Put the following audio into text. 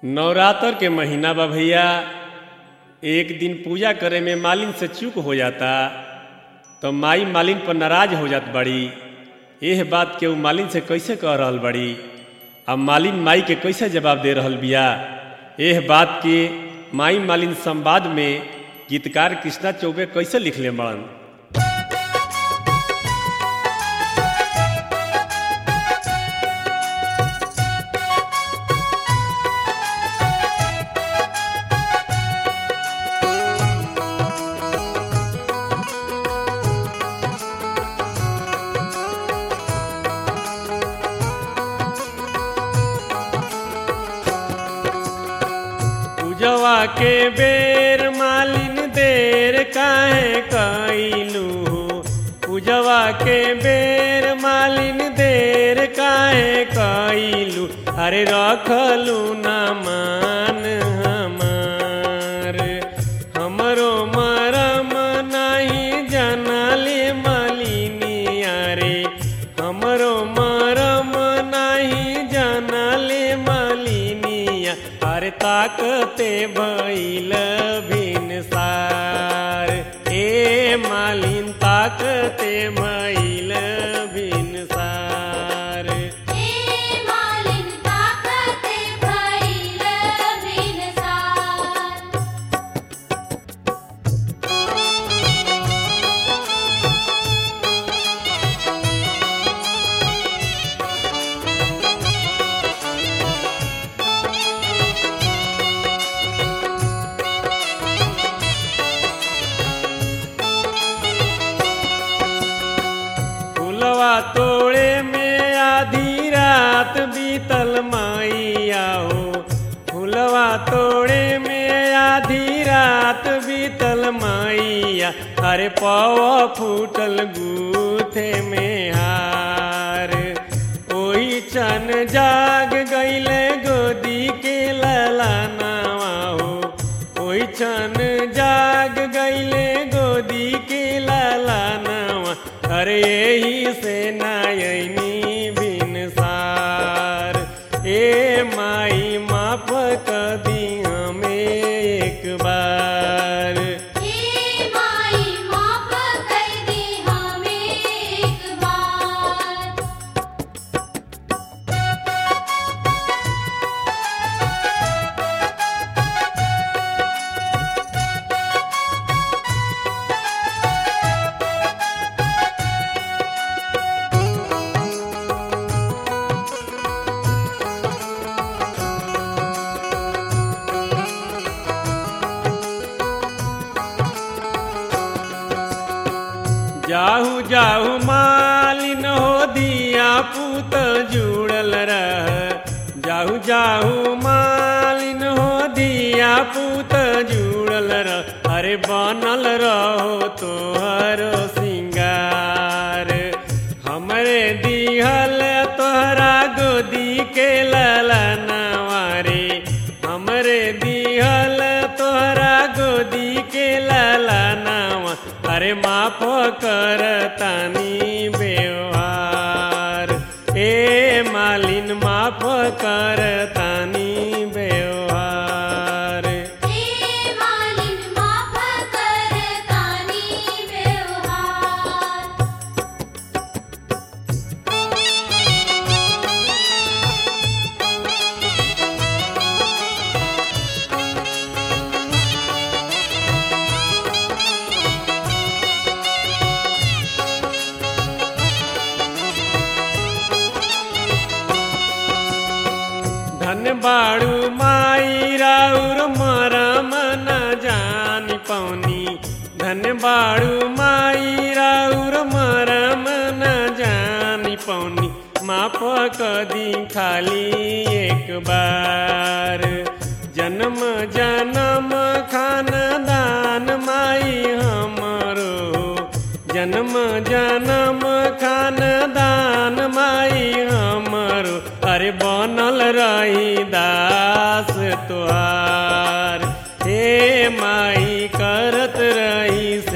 नवरात्र के महीना बा भैया एक दिन पूजा करे में मालिन से चूक हो जाता तो माई मालिन पर नाराज हो जात बड़ी एह बात के उ मालिन से कैसे कह रहल बड़ी अब मालिन माई के कैसे जवाब दे रहल बिया एह बात के माई मालिन संवाद में गीतकार कृष्णा चौबे कैसे लिखले बड़न पूजवा के बेर मालिन देर काहे कैलू पूजवा के बेर मालिन देर काहे कैलू अरे रखलू ना मान हमार हमरो मरम नहीं जनले मालिनी अरे हमरो मरम नहीं जनले मालिनिया अरे ताकते भैल भिनसार ए मालिन ताकते भैल भिनसार हे मालिन ताकते भैल बिनसार फुलवा तोड़े में आधी रात बीतल माइया हो फुलवा तोड़े में आधी रात बीतल माइया अरे पवा फूटल गूथे में हार ओही चन जाग गईले गोदी के ललानावा हो ओही चन जाग गईले गोदी के ललानावा अरे यही से नायनी बिनसार ए माई माफ कदी हमें एक बार हे माई माफ कर दे हमें एक बार जाहू जाहू मालिन हो दिया पूत जुड़ल रह जाहू जाहू मालिन हो दिया पूत जुड़ल रह अरे बनल रहो तोहर सिंगार हमरे दिहल तोहरा गोदी के ललनवा रे हमरे दिहल तोहरा गोदी के ललनवा अरे माफ कर तानी व्यवहार ए मालिन माफ कर तानी व्यवहार हे मालिन माफ कर तानी व्यवहार धन बाड़ू माई राउर मरम न जानी पौनी धन बाड़ू माई राउर मरम न जानी पौनी माफ कदी खाली एक बार जन्म जन्म खानदान माई हमरो जन्म जन्म खानदान माई हमरो अरे बनल रही दास तुहार हे माई करत रही